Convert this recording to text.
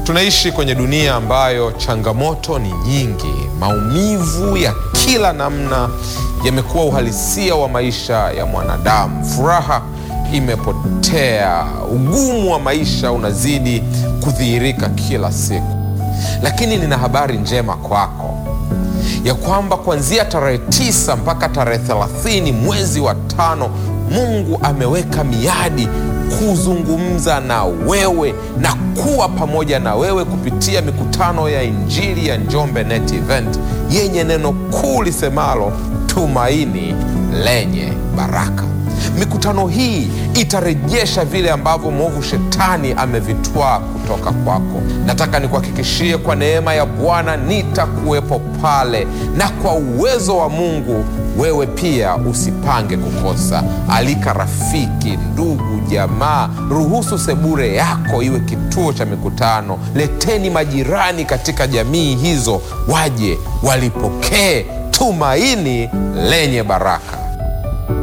Tunaishi kwenye dunia ambayo changamoto ni nyingi. Maumivu ya kila namna yamekuwa uhalisia wa maisha ya mwanadamu. Furaha imepotea, ugumu wa maisha unazidi kudhihirika kila siku. Lakini nina habari njema kwako ya kwamba kuanzia tarehe tisa mpaka tarehe thelathini mwezi wa tano Mungu ameweka miadi kuzungumza na wewe na kuwa pamoja na wewe kupitia mikutano ya Injili ya Njombe Net Event yenye neno kuu lisemalo tumaini lenye baraka. Mikutano hii itarejesha vile ambavyo mwovu shetani amevitwaa kutoka kwako. Nataka nikuhakikishie kwa neema ya Bwana nitakuwepo pale, na kwa uwezo wa Mungu wewe pia usipange kukosa. Alika rafiki, ndugu, jamaa. Ruhusu sebure yako iwe kituo cha mikutano. Leteni majirani katika jamii hizo, waje walipokee tumaini lenye baraka.